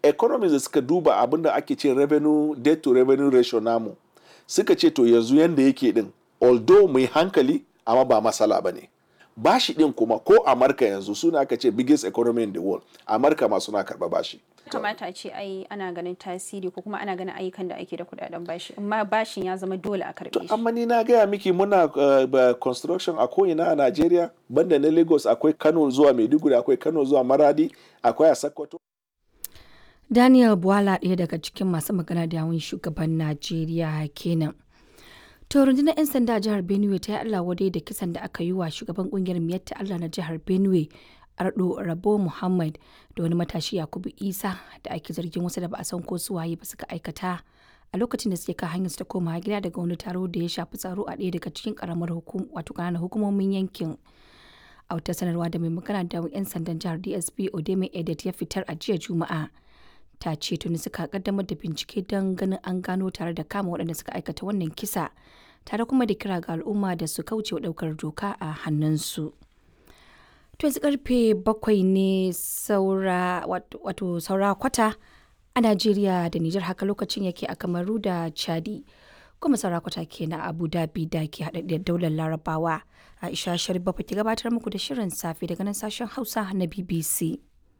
economies da suka duba abin da ake ce revenue debt to revenue ratio namu suka ce to yanzu yanda yake din although mai hankali amma ba masala ba ne bashi din kuma ko amurka yanzu suna aka ce biggest economy in the world amurka ma suna karba bashi kamata ce ai ana ganin tasiri ko kuma ana ganin ayyukan da ake da kudaden bashi amma bashin ya zama dole a karbe shi amma ni na gaya miki muna uh, construction a ko'ina a Najeriya banda na Lagos akwai Kano zuwa Maiduguri akwai Kano zuwa Maradi akwai a Sokoto Daniel Bwala ɗaya daga cikin masu magana da yawun shugaban Najeriya kenan. To rundunar 'yan sanda a jihar Benue ta yi Allah wadai da kisan da aka yi wa shugaban kungiyar Miyatta Allah na jihar Benue Ardo Rabo Muhammad da wani matashi Yakubu Isa da ake zargin wasu da ba a san ko su waye ba suka aikata a lokacin da suke kan hanyar su ta koma gida daga wani taro da ya shafi tsaro a ɗaya daga cikin karamar hukum wato ƙananan hukumomin yankin. A wata sanarwa da mai magana da 'yan sandan jihar DSP Odeme Edet ya fitar a jiya Juma'a. ta ce tuni suka kaddamar da bincike don ganin an gano tare da kama waɗanda suka aikata wannan kisa tare kuma da kira ga al'umma da su kauce wa ɗaukar doka a hannunsu. To yanzu karfe bakwai ne saura wato saura kwata a Najeriya da Nijar haka lokacin yake a Kamaru da Chadi. Kuma saura kwata ke na Abu Dhabi da ke haɗaɗɗiyar daular Larabawa. Aisha Sharif Bafa ke gabatar muku da shirin safe daga nan sashen Hausa na BBC.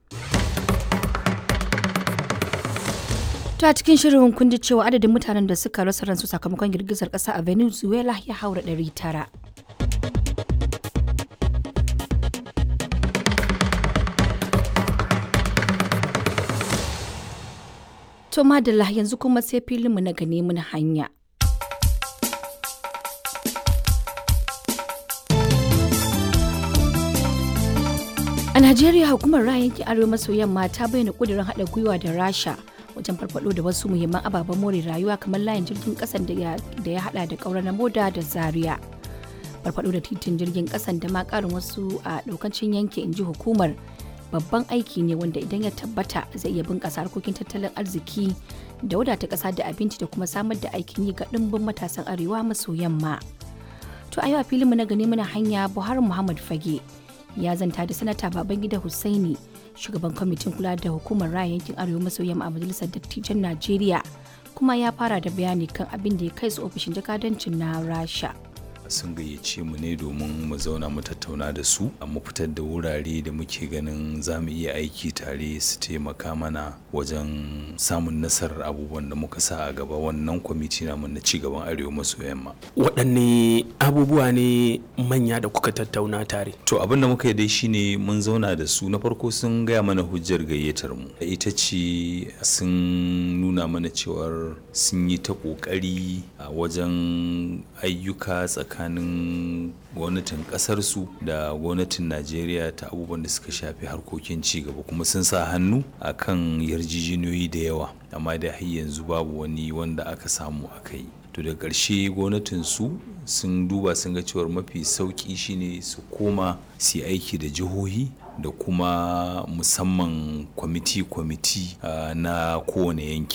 To a cikin shirin kun ji cewa adadin mutanen da suka rasa ransu sakamakon girgizar ƙasa a Venezuela ya haura ɗari tara. To madalla yanzu kuma sai filinmu na gane mun hanya. A Najeriya hukumar ra'ayin arewa maso yamma ta bayyana ƙudurin haɗa gwiwa da Rasha wajen farfado da wasu muhimman ababen more rayuwa kamar layin jirgin kasan da ya hada da kaura na moda da zaria farfado da titin jirgin kasan da ma karin wasu a daukancin yanki inji hukumar babban aiki ne wanda idan ya tabbata zai iya bunkasa harkokin tattalin arziki da wadata kasa da abinci da kuma samar da aikin yi ga dimbin matasan arewa maso yamma to a yau a filinmu na gani muna hanya buhari muhammad fage ya zanta da sanata babangida hussaini shugaban kwamitin kula da hukumar raya yankin arewa maso yamma a majalisar dattijan najeriya kuma ya fara da bayani kan abin da ya kai su ofishin jakadancin na rasha sun gayyace mu ne domin mu zauna mu tattauna da su a mu fitar da wurare da muke ganin za mu iya aiki tare su taimaka mana wajen samun nasarar abubuwan da muka sa a gaba wannan kwamiti namu na ci gaban arewa maso yamma waɗanne abubuwa ne manya da kuka tattauna tare to abin da muka yi dai shine mun zauna da su na farko sun gaya mana hujjar gayyatar mu ita ce sun nuna mana cewar sun yi ta ƙoƙari a wajen ayyuka tsakanin tsakanin gwamnatin kasarsu da gwamnatin najeriya ta abubuwan da suka shafi harkokin cigaba kuma sun sa hannu a kan yarjejeniyoyi da yawa amma da har yanzu babu wani wanda aka samu aka yi to da ƙarshe gwamnatin su sun duba sun ga cewar mafi sauƙi shine su koma su aiki da jihohi da kuma musamman kwamiti-kwamiti uh, na kowane yanki